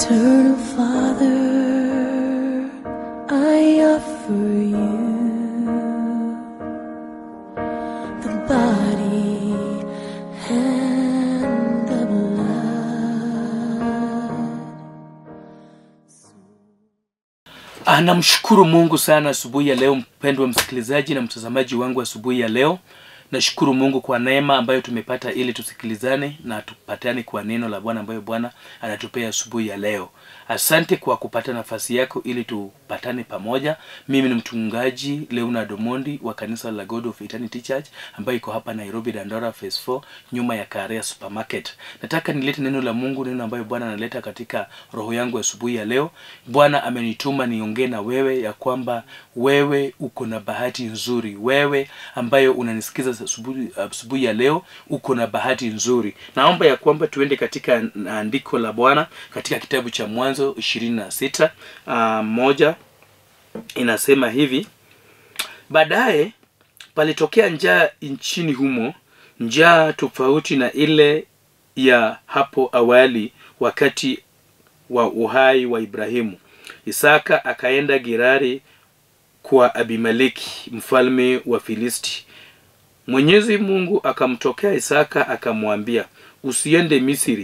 Eternal Father, I offer you the body and the blood. Ah, namshukuru Mungu sana asubuhi ya leo, mpendwa msikilizaji na mtazamaji wangu asubuhi ya leo. Nashukuru Mungu kwa neema ambayo tumepata ili tusikilizane na tupatane kwa neno la Bwana ambayo Bwana anatupea asubuhi ya leo. Asante kwa kupata nafasi yako ili tupatane pamoja. Mimi ni mchungaji Leonard Omondi wa kanisa la God of Eternity Church ambayo iko hapa Nairobi Dandora Phase 4 nyuma ya Karea Supermarket. Nataka nilete neno la Mungu, neno ambayo Bwana analeta katika roho yangu asubuhi ya leo. Bwana amenituma niongee na wewe ya kwamba wewe uko na bahati nzuri. Wewe ambayo unanisikiza asubuhi asubuhi ya leo uko na bahati nzuri. Naomba ya kwamba tuende katika andiko la Bwana katika kitabu cha Mwanzo ishirini na sita uh, moja inasema hivi: baadaye palitokea njaa nchini humo, njaa tofauti na ile ya hapo awali wakati wa uhai wa Ibrahimu. Isaka akaenda Gerari kwa Abimeleki mfalme wa Filisti. Mwenyezi Mungu akamtokea Isaka akamwambia, usiende Misri,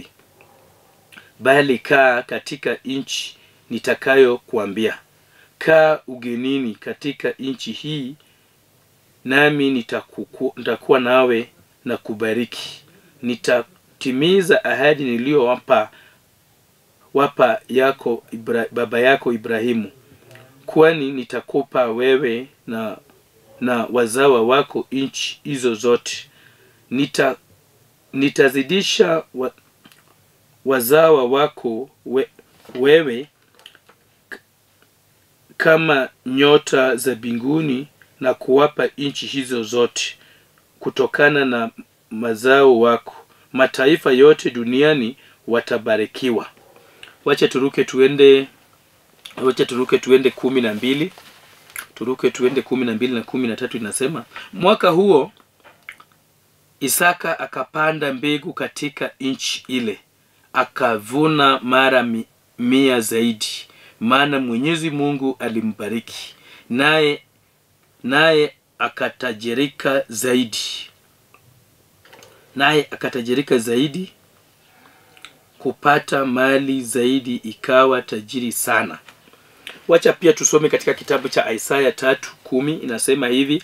bali kaa katika nchi nitakayokuambia. Kaa ugenini katika nchi hii, nami nitakuku, nitakuwa nawe na kubariki. Nitatimiza ahadi niliyowapa wapa yako Ibra, baba yako Ibrahimu, kwani nitakupa wewe na na wazawa wako nchi hizo zote. Nita, nitazidisha wa, wazawa wako we, wewe k- kama nyota za mbinguni na kuwapa nchi hizo zote kutokana na mazao wako. Mataifa yote duniani watabarikiwa. Wacha turuke tuende, wacha turuke tuende kumi na mbili turuke tuende kumi na mbili na kumi na tatu inasema mwaka huo Isaka akapanda mbegu katika nchi ile, akavuna mara mi, mia zaidi, maana Mwenyezi Mungu alimbariki, naye naye akatajirika zaidi, naye akatajirika zaidi, kupata mali zaidi, ikawa tajiri sana. Wacha pia tusome katika kitabu cha Isaya tatu kumi inasema hivi: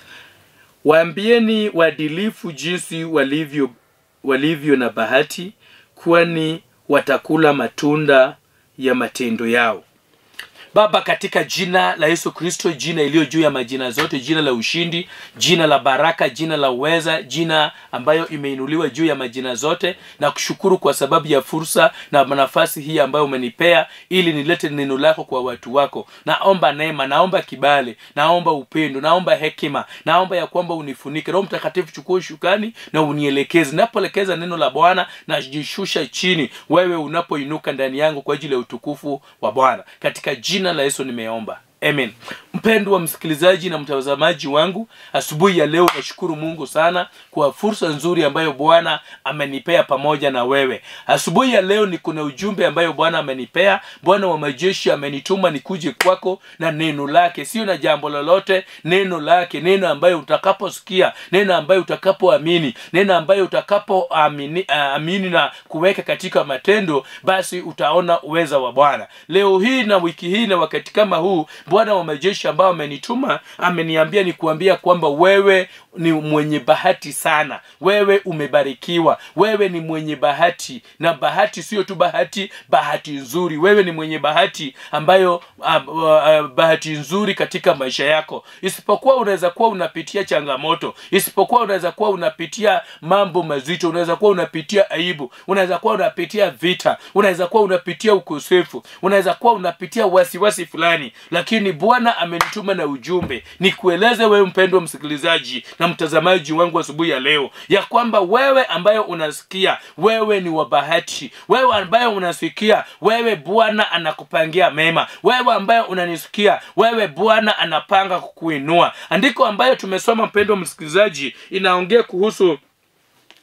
waambieni waadilifu jinsi walivyo walivyo na bahati, kwani watakula matunda ya matendo yao. Baba, katika jina la Yesu Kristo, jina iliyo juu ya majina zote, jina la ushindi, jina la baraka, jina la uweza, jina ambayo imeinuliwa juu ya majina zote, na kushukuru kwa sababu ya fursa na nafasi hii ambayo umenipea ili nilete neno lako kwa watu wako. Naomba neema, naomba kibali, naomba upendo, naomba hekima, naomba ya kwamba unifunike. Roho Mtakatifu, chukua ushukani na unielekeze. Napoelekeza neno la Bwana najishusha chini, wewe unapoinuka ndani yangu kwa ajili ya utukufu wa Bwana, katika jina la Yesu nimeomba. Amen. Mpendwa msikilizaji na mtazamaji wangu, asubuhi ya leo nashukuru Mungu sana kwa fursa nzuri ambayo Bwana amenipea pamoja na wewe. Asubuhi ya leo niko na ujumbe ambayo Bwana amenipea. Bwana wa majeshi amenituma nikuje kwako na neno lake, sio na jambo lolote, neno lake, neno ambayo utakaposikia, neno ambayo utakapoamini, neno ambayo utakapoamini uh, amini na kuweka katika matendo, basi utaona uweza wa Bwana. Leo hii na wiki hii na wakati kama huu Bwana wa majeshi ambao amenituma ameniambia ni kuambia kwamba wewe ni mwenye bahati sana, wewe umebarikiwa, wewe ni mwenye bahati, na bahati sio tu bahati, bahati nzuri. Wewe ni mwenye bahati ambayo uh, uh, bahati nzuri katika maisha yako, isipokuwa unaweza kuwa unapitia changamoto, isipokuwa unaweza kuwa unapitia mambo mazito, unaweza kuwa unapitia aibu, unaweza kuwa unapitia vita, unaweza kuwa unapitia ukosefu, unaweza kuwa unapitia wasiwasi fulani, lakini Bwana amenituma na ujumbe nikueleze wewe mpendwa msikilizaji na mtazamaji wangu asubuhi ya leo ya kwamba wewe ambayo unasikia wewe ni wa bahati, wewe ambayo unasikia wewe Bwana anakupangia mema, wewe ambayo unanisikia wewe Bwana anapanga kukuinua. Andiko ambayo tumesoma mpendwa msikilizaji inaongea kuhusu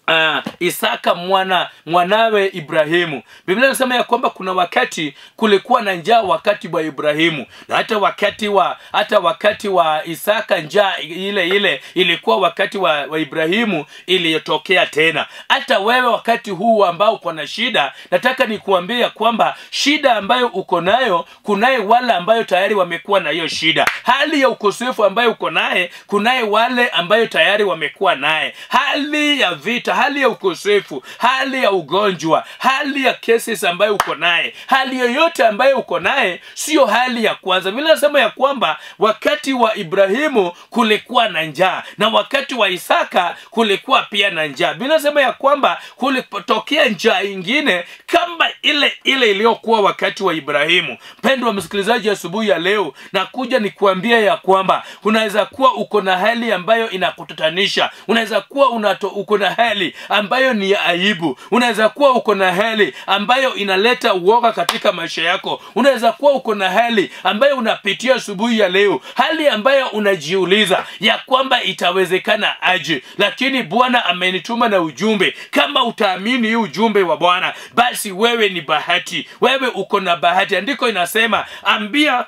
uh, Isaka mwana mwanawe Ibrahimu. Biblia inasema ya kwamba kuna wakati kulikuwa na njaa wakati wa Ibrahimu, na hata wakati wa hata wakati wa Isaka njaa ile ile ilikuwa wakati wa, wa Ibrahimu iliyotokea tena. Hata wewe wakati huu ambao uko na shida, nataka nikuambie ya kwamba shida ambayo uko nayo, kunaye wale ambayo tayari wamekuwa na hiyo shida. Hali ya ukosefu ambayo uko naye, kunaye wale ambayo tayari wamekuwa naye. Hali ya vita, hali ya ukosefu, hali ya ugonjwa, hali ya cases ambayo uko naye, hali yoyote ambayo uko naye, sio hali ya kwanza. Vile nasema ya kwamba wakati wa Ibrahimu kulikuwa na njaa na wakati wa Isaka kulikuwa pia na njaa. Biblia inasema ya kwamba kulitokea njaa ingine kama ile ile iliyokuwa wakati wa Ibrahimu. Mpendwa msikilizaji, asubuhi ya leo nakuja nikuambia ya kwamba unaweza kuwa uko na hali ambayo inakutatanisha, unaweza kuwa unato, uko na hali ambayo ni ya aibu, unaweza kuwa uko na hali ambayo inaleta uoga katika maisha yako, unaweza kuwa uko na hali ambayo unapitia asubuhi ya leo, hali ambayo unajiuliza ya kwamba itawezekana aje, lakini Bwana amenituma na ujumbe. Kama utaamini hii ujumbe wa Bwana, basi wewe ni bahati, wewe uko na bahati. Andiko inasema ambia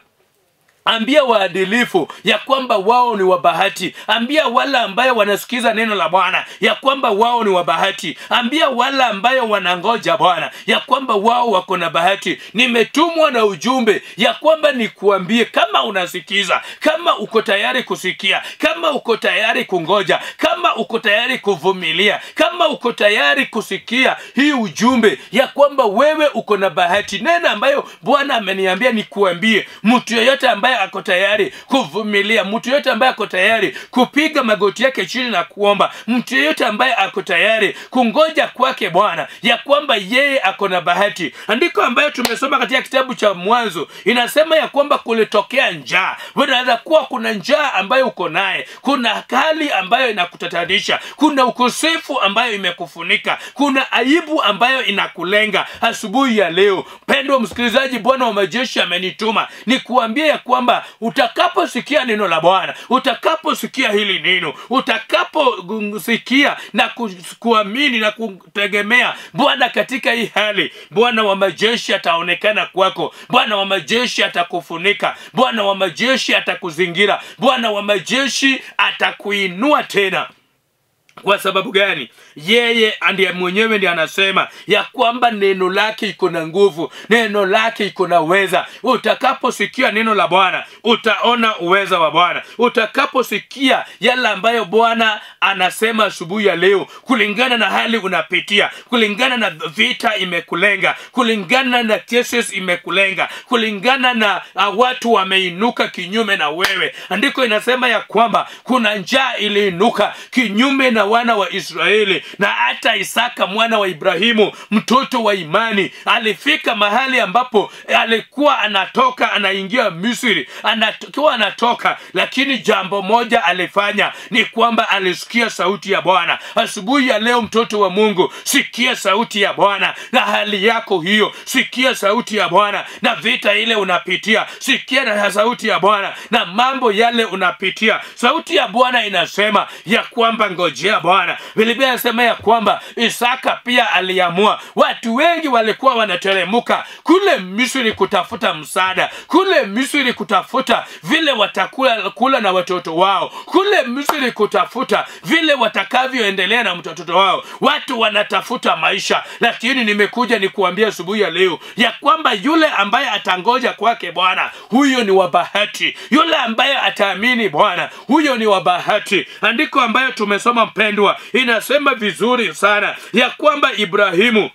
ambia waadilifu ya kwamba wao ni wabahati ambia wale ambayo wanasikiza neno la bwana ya kwamba wao ni wabahati ambia wale ambayo wanangoja bwana ya kwamba wao wako na bahati nimetumwa na ujumbe ya kwamba nikuambie kama unasikiza kama uko tayari kusikia kama uko tayari kungoja kama uko tayari kuvumilia kama uko tayari kusikia hii ujumbe ya kwamba wewe uko na bahati neno ambayo bwana ameniambia nikuambie mtu yeyote ambaye ako tayari kuvumilia mtu yeyote ambaye ako tayari kupiga magoti yake chini na kuomba mtu yeyote ambaye ako tayari kungoja kwake bwana ya kwamba yeye ako na bahati andiko ambayo tumesoma katika kitabu cha mwanzo inasema ya kwamba kulitokea njaa unaweza kuwa kuna njaa ambayo uko naye kuna hali ambayo inakutatanisha kuna ukosefu ambayo imekufunika kuna aibu ambayo inakulenga asubuhi ya leo pendwa msikilizaji bwana wa majeshi amenituma ni kuambia ya kwamba utakaposikia neno la bwana utakaposikia hili neno utakaposikia na ku, kuamini na kutegemea bwana katika hii hali bwana wa majeshi ataonekana kwako bwana wa majeshi atakufunika bwana wa majeshi atakuzingira bwana wa majeshi atakuinua tena kwa sababu gani yeye ndiye mwenyewe ndiye anasema ya kwamba neno lake iko na nguvu neno lake iko na uweza utakaposikia neno la bwana utaona uweza wa bwana utakaposikia yale ambayo bwana anasema asubuhi ya leo kulingana na hali unapitia kulingana na vita imekulenga kulingana na cases imekulenga kulingana na uh, watu wameinuka kinyume na wewe andiko inasema ya kwamba kuna njaa iliinuka kinyume na wana wa israeli na hata isaka mwana wa ibrahimu mtoto wa imani alifika mahali ambapo alikuwa anatoka anaingia misri anakiwa anatoka lakini jambo moja alifanya ni kwamba alisikia sauti ya bwana asubuhi ya leo mtoto wa mungu sikia sauti ya bwana na hali yako hiyo sikia sauti ya bwana na vita ile unapitia sikia na sauti ya bwana na mambo yale unapitia sauti ya bwana inasema ya kwamba ngojea bwana biblia inasema ya kwamba isaka pia aliamua watu wengi walikuwa wanateremuka kule misri kutafuta msaada kule misri kutafuta vile watakula kula na watoto wao kule misri kutafuta vile watakavyoendelea na mtoto wao watu wanatafuta maisha lakini nimekuja nikuambia asubuhi ya leo ya kwamba yule ambaye atangoja kwake bwana huyo ni wa bahati yule ambaye ataamini bwana huyo ni wa bahati andiko ambayo tumesoma mpendwa inasema vizuri sana ya kwamba ibrahimu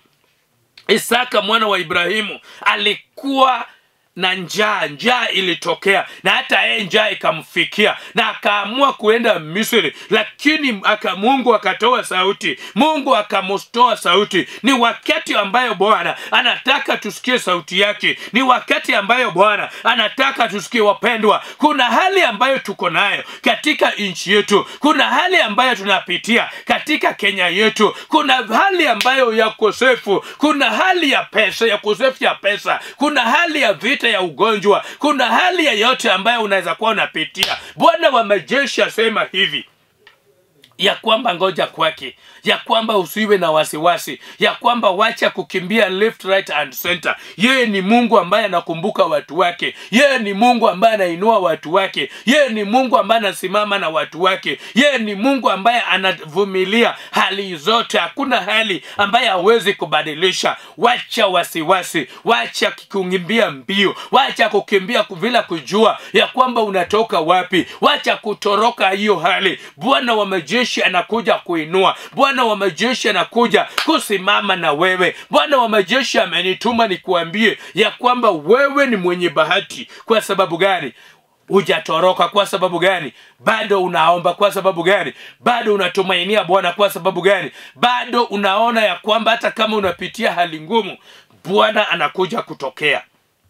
isaka mwana wa ibrahimu alikuwa na njaa njaa ilitokea na hata yeye njaa ikamfikia na akaamua kuenda misri lakini aka mungu akatoa sauti mungu akamustoa sauti ni wakati ambayo bwana anataka tusikie sauti yake ni wakati ambayo bwana anataka tusikie wapendwa kuna hali ambayo tuko nayo katika nchi yetu kuna hali ambayo tunapitia katika kenya yetu kuna hali ambayo ya ukosefu kuna hali ya pesa ya ukosefu ya pesa kuna hali ya vita ya ugonjwa kuna hali yeyote ambayo unaweza kuwa unapitia bwana wa majeshi asema hivi ya kwamba ngoja kwake ya kwamba usiwe na wasiwasi ya kwamba wacha kukimbia left right and center yeye ni mungu ambaye anakumbuka watu wake yeye ni mungu ambaye anainua watu wake yeye ni mungu ambaye anasimama na watu wake yeye ni mungu ambaye anavumilia hali zote hakuna hali ambaye hawezi kubadilisha wacha wasiwasi wacha kukimbia mbio wacha kukimbia bila kujua ya kwamba unatoka wapi wacha kutoroka hiyo hali bwana wa majeshi anakuja kuinua bwana wa majeshi anakuja kusimama na wewe bwana wa majeshi amenituma nikuambie ya kwamba wewe ni mwenye bahati kwa sababu gani hujatoroka kwa sababu gani bado unaomba kwa sababu gani bado unatumainia bwana kwa sababu gani bado unaona ya kwamba hata kama unapitia hali ngumu bwana anakuja kutokea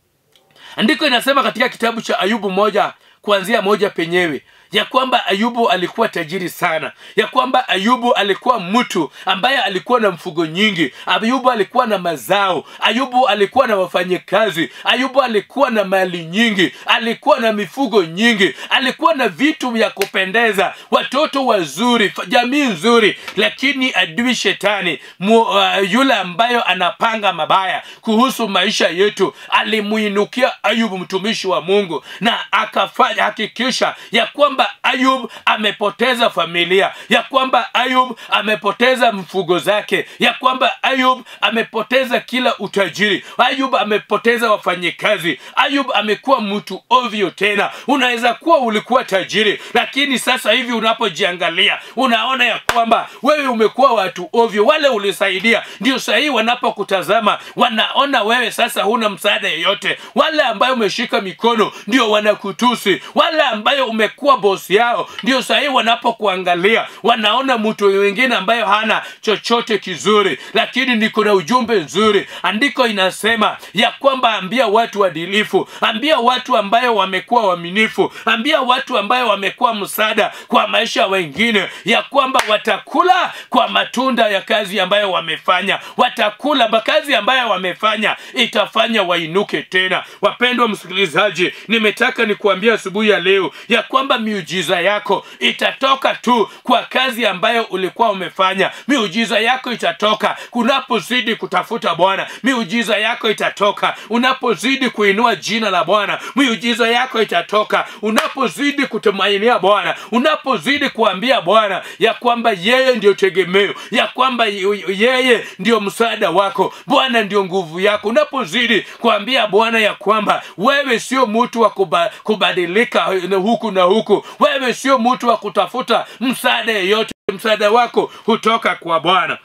andiko inasema katika kitabu cha ayubu moja kuanzia moja penyewe ya kwamba ayubu alikuwa tajiri sana ya kwamba ayubu alikuwa mtu ambaye alikuwa na mfugo nyingi ayubu alikuwa na mazao ayubu alikuwa na wafanyikazi ayubu alikuwa na mali nyingi alikuwa na mifugo nyingi alikuwa na vitu vya kupendeza watoto wazuri jamii nzuri lakini adui shetani mu, uh, yule ambayo anapanga mabaya kuhusu maisha yetu alimuinukia ayubu mtumishi wa mungu na akafanya hakikisha ya kwamba ayub amepoteza familia ya kwamba ayub amepoteza mfugo zake ya kwamba ayub amepoteza kila utajiri ayub amepoteza wafanyikazi ayub amekuwa mtu ovyo tena unaweza kuwa ulikuwa tajiri lakini sasa hivi unapojiangalia unaona ya kwamba wewe umekuwa watu ovyo wale ulisaidia ndio sahii wanapokutazama wanaona wewe sasa huna msaada yeyote wale ambayo umeshika mikono ndio wanakutusi wale ambayo umekuwa bosi yao ndio sahii wanapokuangalia wanaona mtu wengine ambayo hana chochote kizuri lakini niko na ujumbe nzuri andiko inasema ya kwamba ambia watu wadilifu ambia watu ambayo wamekuwa waaminifu ambia watu ambayo wamekuwa msaada kwa maisha wengine ya kwamba watakula kwa matunda ya kazi ambayo wamefanya watakula makazi ambayo wamefanya itafanya wainuke tena wapendwa msikilizaji nimetaka nikuambia asubuhi ya leo ya kwamba miujiza yako itatoka tu kwa kazi ambayo ulikuwa umefanya miujiza yako itatoka unapozidi kutafuta bwana miujiza yako itatoka unapozidi kuinua jina la bwana miujiza yako itatoka unapozidi kutumainia bwana unapozidi kuambia bwana ya kwamba yeye ndio tegemeo ya kwamba yeye ndio msaada wako bwana ndio nguvu yako unapozidi kuambia bwana ya kwamba wewe sio mtu wa kuba, kubadilika huku na huku wewe sio mtu wa kutafuta msaada yeyote msaada wako hutoka kwa bwana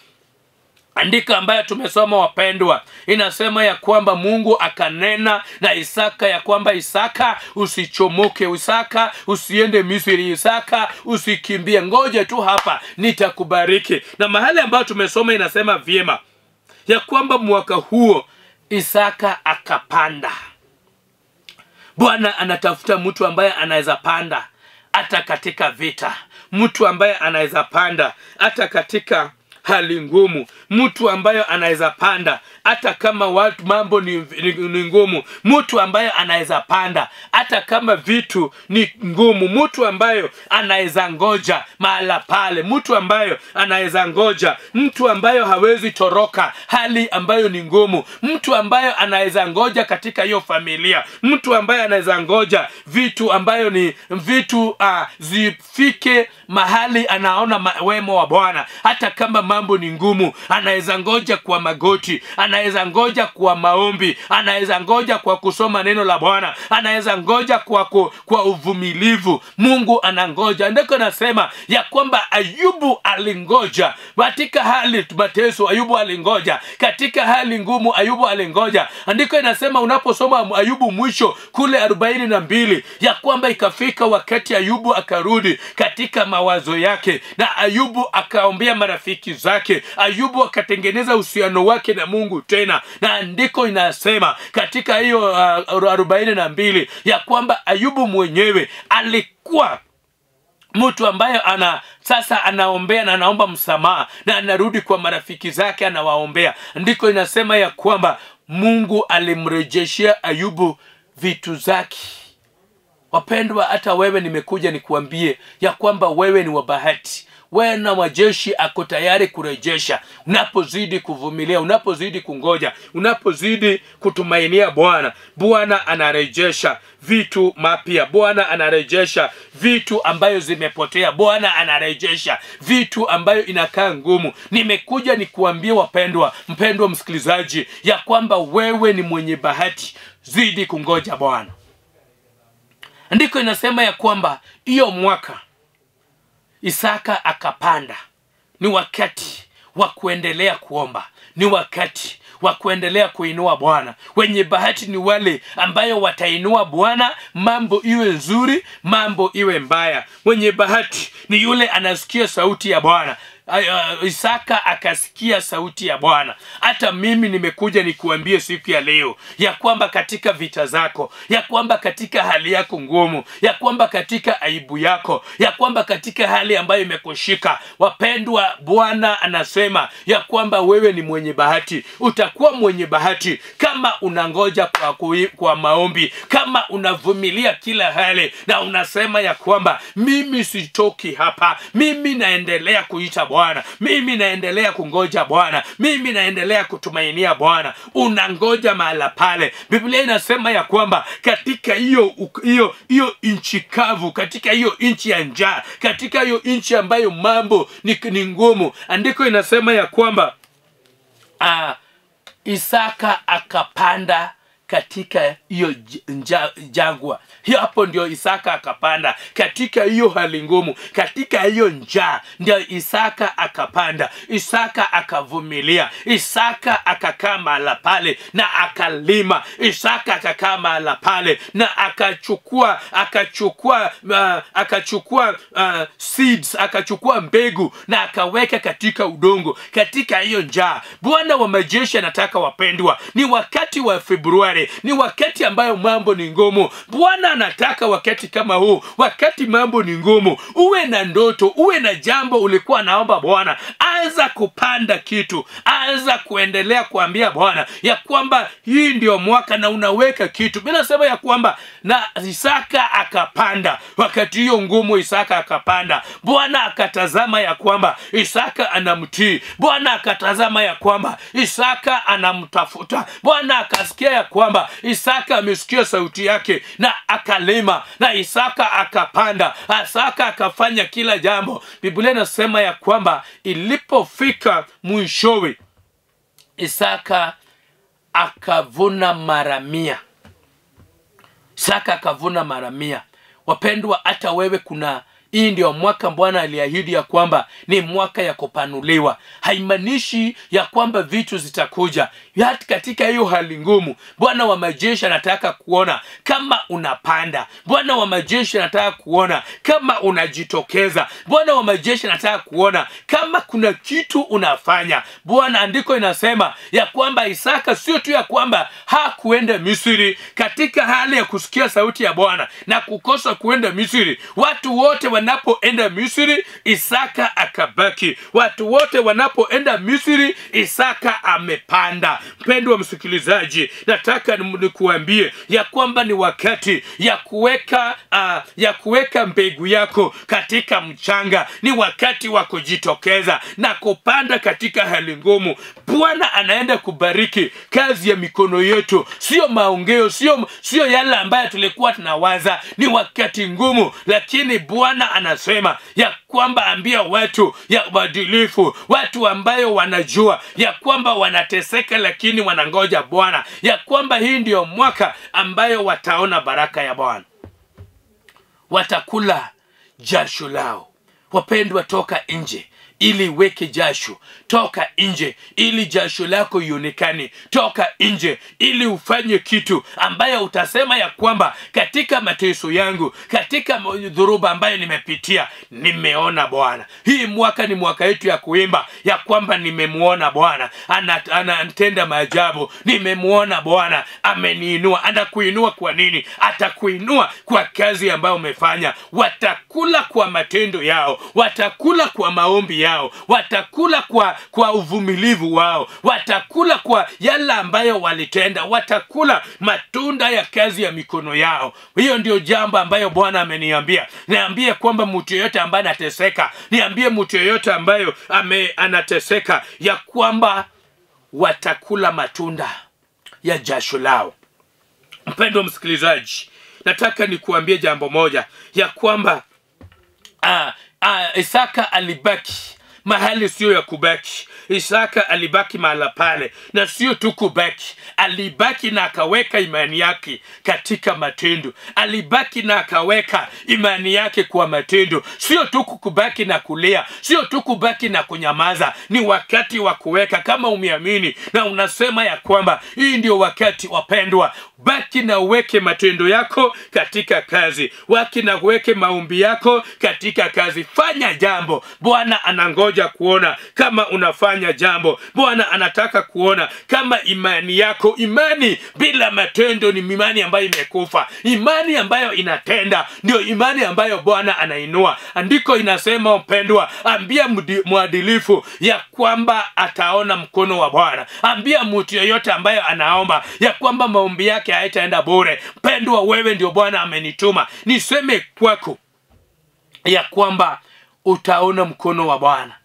andiko ambayo tumesoma wapendwa inasema ya kwamba mungu akanena na isaka ya kwamba isaka usichomoke isaka usiende misri isaka usikimbie ngoja tu hapa nitakubariki na mahali ambayo tumesoma inasema vyema ya kwamba mwaka huo isaka akapanda bwana anatafuta mtu ambaye anaweza panda hata katika vita mtu ambaye anaweza panda hata katika hali ngumu mtu ambayo anaweza panda hata kama watu mambo ni, ni, ni ngumu mtu ambaye anaweza panda hata kama vitu ni ngumu mtu ambayo anaweza ngoja mahala pale mtu ambayo anaweza ngoja mtu ambayo hawezi toroka hali ambayo ni ngumu mtu ambayo anaweza ngoja katika hiyo familia mtu ambaye anaweza ngoja vitu ambayo ni vitu uh, zifike mahali anaona ma- wemo wa bwana hata kama mambo ni ngumu anaweza ngoja kwa magoti anaweza ngoja kwa maombi anaweza ngoja kwa kusoma neno la bwana anaweza ngoja kwa, ku, kwa uvumilivu mungu anangoja ndiko nasema ya kwamba ayubu alingoja katika hali mateso ayubu alingoja katika hali ngumu ayubu alingoja andiko inasema unaposoma ayubu mwisho kule arobaini na mbili ya kwamba ikafika wakati ayubu akarudi katika mawazo yake na ayubu akaombea marafiki zake ayubu akatengeneza uhusiano wake na mungu tena na andiko inasema katika hiyo uh, arobaini na mbili ya kwamba ayubu mwenyewe alikuwa mtu ambaye ana sasa anaombea na anaomba msamaha na anarudi kwa marafiki zake anawaombea ndiko inasema ya kwamba mungu alimrejeshea ayubu vitu zake wapendwa hata wewe nimekuja nikuambie ya kwamba wewe ni wa bahati bwana majeshi ako tayari kurejesha unapozidi kuvumilia unapozidi kungoja unapozidi kutumainia bwana bwana anarejesha vitu mapya bwana anarejesha vitu ambayo zimepotea bwana anarejesha vitu ambayo inakaa ngumu nimekuja nikuambia wapendwa mpendwa msikilizaji ya kwamba wewe ni mwenye bahati zidi kungoja bwana ndiko inasema ya kwamba hiyo mwaka isaka akapanda ni wakati wa kuendelea kuomba ni wakati wa kuendelea kuinua bwana wenye bahati ni wale ambayo watainua bwana mambo iwe nzuri mambo iwe mbaya mwenye bahati ni yule anasikia sauti ya bwana Ay- uh, isaka akasikia sauti ya bwana hata mimi nimekuja nikuambie siku ya leo ya kwamba katika vita zako ya kwamba katika hali yako ngumu ya kwamba katika aibu yako ya kwamba katika hali ambayo imekushika wapendwa bwana anasema ya kwamba wewe ni mwenye bahati utakuwa mwenye bahati kama unangoja kwa, kui- kwa maombi kama unavumilia kila hali na unasema ya kwamba mimi sitoki hapa mimi naendelea kuita bwana mimi naendelea kungoja bwana mimi naendelea kutumainia bwana unangoja mahala pale biblia inasema ya kwamba katika hiyo hiyo hiyo nchi kavu katika hiyo nchi ya njaa katika hiyo nchi ambayo mambo ni, ni ngumu andiko inasema ya kwamba ah, isaka akapanda katika hiyo j- nja- jangwa hiyo hapo ndio isaka akapanda katika hiyo hali ngumu katika hiyo njaa ndio isaka akapanda isaka akavumilia isaka akakaa mahala pale na akalima isaka akakaa mahala pale na akachukua akachukua uh, akachukua uh, seeds akachukua mbegu na akaweka katika udongo katika hiyo njaa bwana wa majeshi anataka wapendwa ni wakati wa februari ni wakati ambayo mambo ni ngumu bwana anataka wakati kama huu wakati mambo ni ngumu uwe na ndoto uwe na jambo ulikuwa naomba bwana anza kupanda kitu anza kuendelea kuambia bwana ya kwamba hii ndio mwaka na unaweka kitu mi nasema ya kwamba na isaka akapanda wakati hiyo ngumu isaka akapanda bwana akatazama ya kwamba isaka anamtii bwana akatazama ya kwamba isaka anamtafuta bwana akasikia ya kwamba isaka amesikia sauti yake na akalima na isaka akapanda isaka akafanya kila jambo biblia inasema ya kwamba ilipofika mwishowe isaka akavuna mara mia isaka akavuna mara mia wapendwa hata wewe kuna hii ndio mwaka bwana aliahidi ya kwamba ni mwaka ya kupanuliwa haimaanishi ya kwamba vitu zitakuja hata katika hiyo hali ngumu bwana wa majeshi anataka kuona kama unapanda bwana wa majeshi anataka kuona kama unajitokeza bwana wa majeshi anataka kuona kama kuna kitu unafanya bwana andiko inasema ya kwamba isaka sio tu ya kwamba hakuenda misri katika hali ya kusikia sauti ya bwana na kukosa kuenda misri watu wote wanapoenda misri isaka akabaki watu wote wanapoenda misri isaka amepanda mpendwa msikilizaji nataka ni- nikuambie ya kwamba ni wakati ya kuweka uh, ya kuweka mbegu yako katika mchanga ni wakati wa kujitokeza na kupanda katika hali ngumu bwana anaenda kubariki kazi ya mikono yetu sio maongeo sio sio yale ambayo tulikuwa tunawaza ni wakati ngumu lakini bwana anasema ya kwamba ambia watu ya uadilifu watu ambayo wanajua ya kwamba wanateseka lakini wanangoja bwana ya kwamba hii ndiyo mwaka ambayo wataona baraka ya bwana watakula jasho lao wapendwa toka nje ili weke jasho toka nje ili jasho lako ionekane toka nje ili ufanye kitu ambayo utasema ya kwamba katika mateso yangu katika dhuruba ambayo nimepitia nimeona bwana hii mwaka ni mwaka yetu ya kuimba ya kwamba nimemwona bwana Ana- anatenda maajabu nimemwona bwana ameniinua anakuinua kwa nini atakuinua kwa kazi ambayo umefanya watakula kwa matendo yao watakula kwa maombi yao yao watakula kwa kwa uvumilivu wao watakula kwa yale ambayo walitenda watakula matunda ya kazi ya mikono yao hiyo ndio jambo ambayo bwana ameniambia niambie kwamba mtu yeyote ambaye anateseka niambie mtu yeyote ambayo ame anateseka ya kwamba watakula matunda ya jasho lao mpendo msikilizaji nataka nikuambie jambo moja ya kwamba ah, ah, isaka alibaki mahali sio ya kubaki isaka alibaki mahala pale na sio tu kubaki alibaki na akaweka imani yake katika matendo alibaki na akaweka imani yake kwa matendo sio tu kubaki na kulia sio tu kubaki na kunyamaza ni wakati wa kuweka kama umeamini na unasema ya kwamba hii ndio wakati wapendwa baki na uweke matendo yako katika kazi waki na uweke maombi yako katika kazi fanya jambo bwana anangoja kuona kama unafanya jambo bwana anataka kuona kama imani yako imani bila matendo ni imani ambayo imekufa imani ambayo inatenda ndio imani ambayo bwana anainua andiko inasema mpendwa ambia mdi- mwadilifu ya kwamba ataona mkono wa bwana ambia mtu yeyote ambayo anaomba ya kwamba maombi yake haitaenda bure mpendwa wewe ndio bwana amenituma niseme kwako ya kwamba utaona mkono wa bwana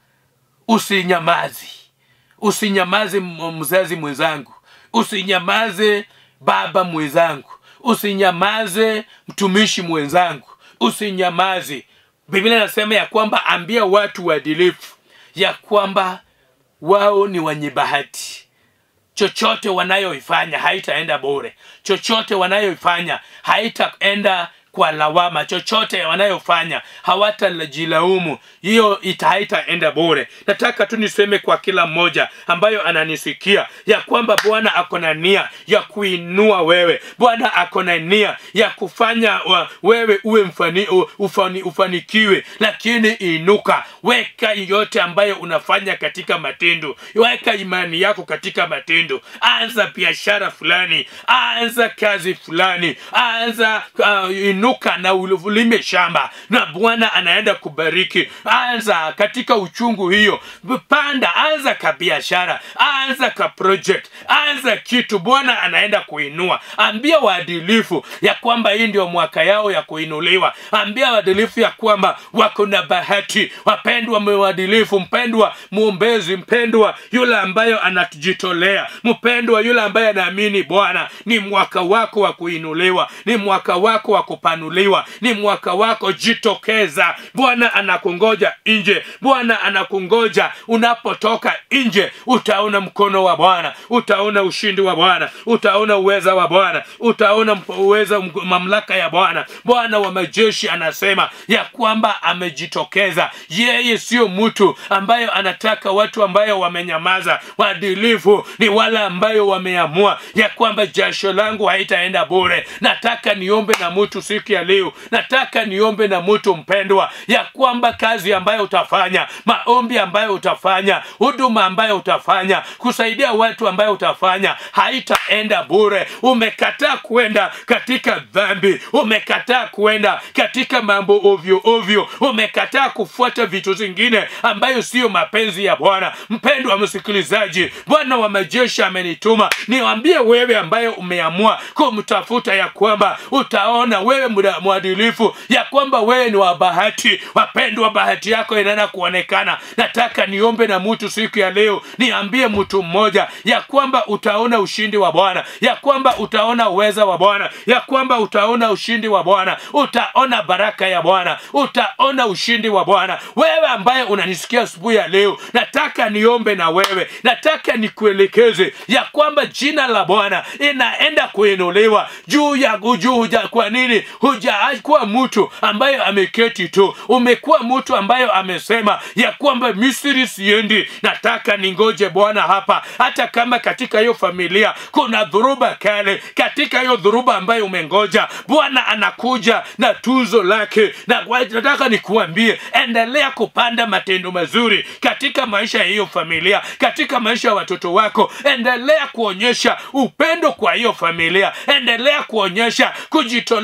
usinyamazi usinyamaze m- mzazi mwenzangu usinyamaze baba mwenzangu usinyamaze mtumishi mwenzangu usinyamaze biblia inasema ya kwamba ambia watu waadilifu ya kwamba wao ni wenye bahati chochote wanayoifanya haitaenda bure chochote wanayoifanya haitaenda kwa lawama chochote wanayofanya hawatajilaumu hiyo ita- haitaenda bure nataka tu niseme kwa kila mmoja ambayo ananisikia ya kwamba bwana ako na nia ya kuinua wewe bwana ako na nia ya kufanya wa, wewe uwe mfani, u- ufani, ufanikiwe lakini inuka weka yote ambayo unafanya katika matendo weka imani yako katika matendo anza biashara fulani anza kazi fulani anza uh, inuka na ulime shamba na bwana anaenda kubariki anza katika uchungu hiyo panda anza ka biashara anza ka project anza kitu bwana anaenda kuinua ambia waadilifu ya kwamba hii ndio mwaka yao ya kuinuliwa ambia waadilifu ya kwamba wako na bahati wapendwa mwadilifu mpendwa mwombezi mpendwa yule ambayo anajitolea mpendwa yule ambaye anaamini bwana ni mwaka wako wa kuinuliwa ni mwaka wako wa kupanuliwa ni mwaka wako jitokeza bwana anakungoja nje bwana anakungoja unapotoka nje utaona mkono wa bwana utaona ushindi wa bwana utaona uweza wa bwana utaona mp- uweza mk- mamlaka ya bwana bwana wa majeshi anasema ya kwamba amejitokeza yeye sio mtu ambayo anataka watu ambayo wamenyamaza waadilifu ni wale ambayo wameamua ya kwamba jasho langu haitaenda bure nataka niombe na mtu siku ya leo nataka niombe na mtu mpendwa ya kwamba kazi ambayo utafanya maombi ambayo utafanya huduma ambayo utafanya kusaidia watu ambayo utafanya haitaenda bure umekataa kuenda katika dhambi umekataa kuenda katika mambo ovyo ovyo umekataa kufuata vitu zingine ambayo siyo mapenzi ya bwana mpendwa msikilizaji bwana wa majeshi amenituma niwambie wewe ambaye umeamua kumtafuta ya kwamba utaona wewe muda- mwadilifu ya kwamba wewe ni wa bahati wapendwa bahati yako inaenda kuonekana nataka niombe na mtu siku ya leo niambie mtu mmoja ya kwamba utaona ushindi wa bwana ya kwamba utaona uweza wa bwana ya kwamba utaona ushindi wa bwana utaona baraka ya bwana utaona ushindi wa bwana wewe ambaye unanisikia asubuhi ya leo nataka niombe na wewe nataka nikuelekeze ya kwamba jina la bwana inaenda kuinuliwa juu ya juu huja kwa nini hujakuwa mtu ambayo ameketi tu umekuwa mtu ambayo amesema ya kwamba misri siendi nataka ningoje bwana hapa hata kama katika hiyo familia kuna dhuruba kale katika hiyo dhuruba ambayo umengoja bwana anakuja na tuzo lake na kwa- nataka nikuambie endelea kupanda matendo mazuri katika maisha ya hiyo familia katika maisha ya watoto wako endelea kuonyesha upendo kwa hiyo familia endelea kuonyesha kujitolea kwa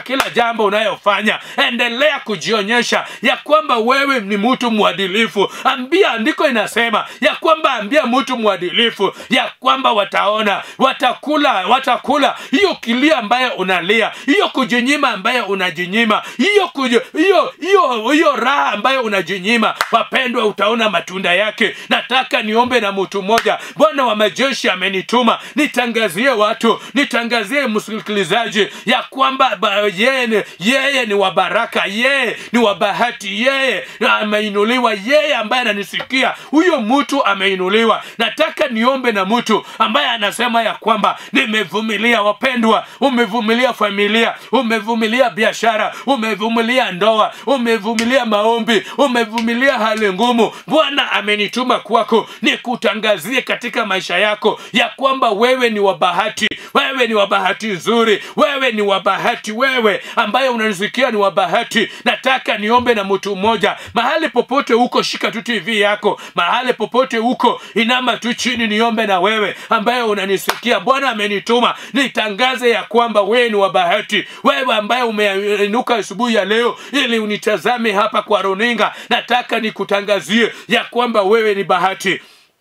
kila jambo unayofanya endelea kujionyesha ya kwamba wewe ni mtu mwadilifu ambia andiko inasema ya kwamba ambia mtu mwadilifu ya kwamba wataona watakula watakula hiyo kilia ambayo unalia hiyo kujinyima ambayo unajinyima hiyo kuji- hiyo hiyo hiyo raha ambayo unajinyima wapendwa utaona matunda yake nataka niombe na mtu mmoja bwana wa majeshi amenituma nitangazie watu nitangazie msikilizaji ya kwamba ba- yeye ni, yeye ni wa baraka yeye ni wa bahati yeye ameinuliwa yeye ambaye ananisikia huyo mtu ameinuliwa nataka niombe na mtu ambaye anasema ya kwamba nimevumilia wapendwa umevumilia familia umevumilia biashara umevumilia ndoa umevumilia maombi umevumilia hali ngumu bwana amenituma kwako nikutangazie katika maisha yako ya kwamba wewe ni wa bahati wewe ni wa bahati nzuri wewe ni wa bahati wewe ambaye unanisikia ni wa bahati nataka niombe na mtu mmoja mahali popote huko shika tu tv yako mahali popote huko inama tu chini niombe na wewe ambaye unanisikia bwana amenituma nitangaze ya kwamba wewe ni wa bahati wewe ambaye umeinuka asubuhi ya leo ili unitazame hapa kwa runinga nataka nikutangazie ya kwamba wewe ni bahati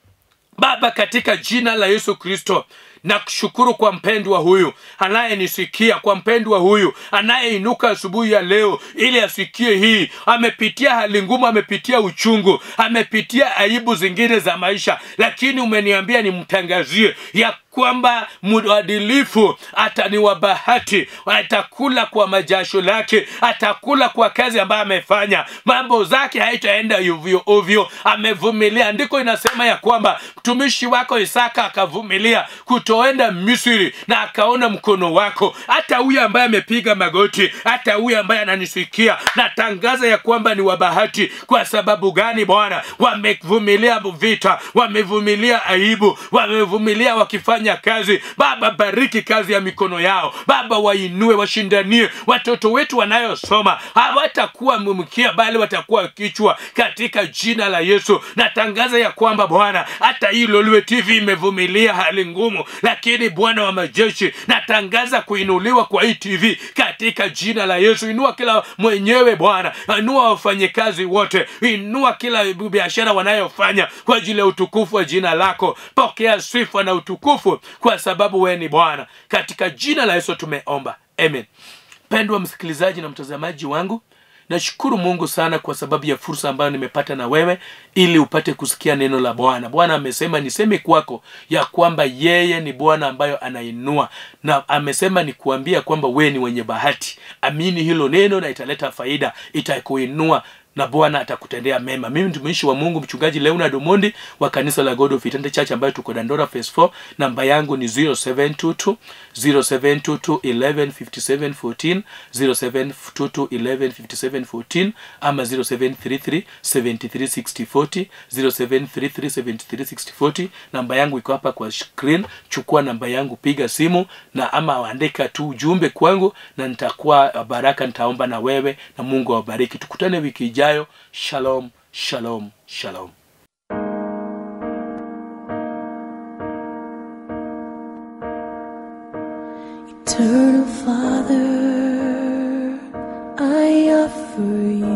baba katika jina la yesu kristo na kushukuru kwa mpendwa huyu anayenisikia kwa mpendwa huyu anayeinuka asubuhi ya leo ili asikie hii amepitia hali ngumu amepitia uchungu amepitia aibu zingine za maisha lakini umeniambia nimtangazie ya kwamba mwadilifu atani wa bahati atakula kwa majasho lake atakula kwa kazi ambayo amefanya mambo zake haitaenda ovyo ovyo amevumilia andiko inasema ya kwamba mtumishi wako isaka akavumilia kutoenda misri na akaona mkono wako hata huyu ambaye amepiga magoti hata huyu ambaye ananisikia natangaza ya kwamba ni wa bahati kwa sababu gani bwana wamevumilia vita wamevumilia aibu wamevumilia wakifanya kazi baba bariki kazi ya mikono yao baba wainue washindanie watoto wetu wanayosoma hawatakuwa mkia bali watakuwa kichwa katika jina la yesu natangaza ya kwamba bwana hata hii lolwe tv imevumilia hali ngumu lakini bwana wa majeshi natangaza kuinuliwa kwa hii tv katika jina la yesu inua kila mwenyewe bwana inua wafanyikazi wote inua kila biashara wanayofanya kwa ajili ya utukufu wa jina lako pokea sifa na utukufu kwa sababu wewe ni bwana katika jina la yesu tumeomba amen pendwa msikilizaji na mtazamaji wangu nashukuru mungu sana kwa sababu ya fursa ambayo nimepata na wewe ili upate kusikia neno la bwana bwana amesema niseme kwako ya kwamba yeye ni bwana ambayo anainua na amesema nikuambia kwamba wewe ni wenye bahati amini hilo neno na italeta faida itakuinua na bwana atakutendea mema mimi mtumishi wa mungu mchungaji leonard omondi wa kanisa la god of Eternity church ambayo tuko dandora phase 4 namba yangu ni 0722 0722 1157 14 0722 1157 ama 0733 7360 40 0733 7360 40 namba yangu iko hapa kwa screen chukua namba yangu piga simu na ama andika tu ujumbe kwangu na nitakuwa baraka nitaomba na wewe na mungu awabariki tukutane wiki ijayo shalom shalom shalom Eternal Father, I offer you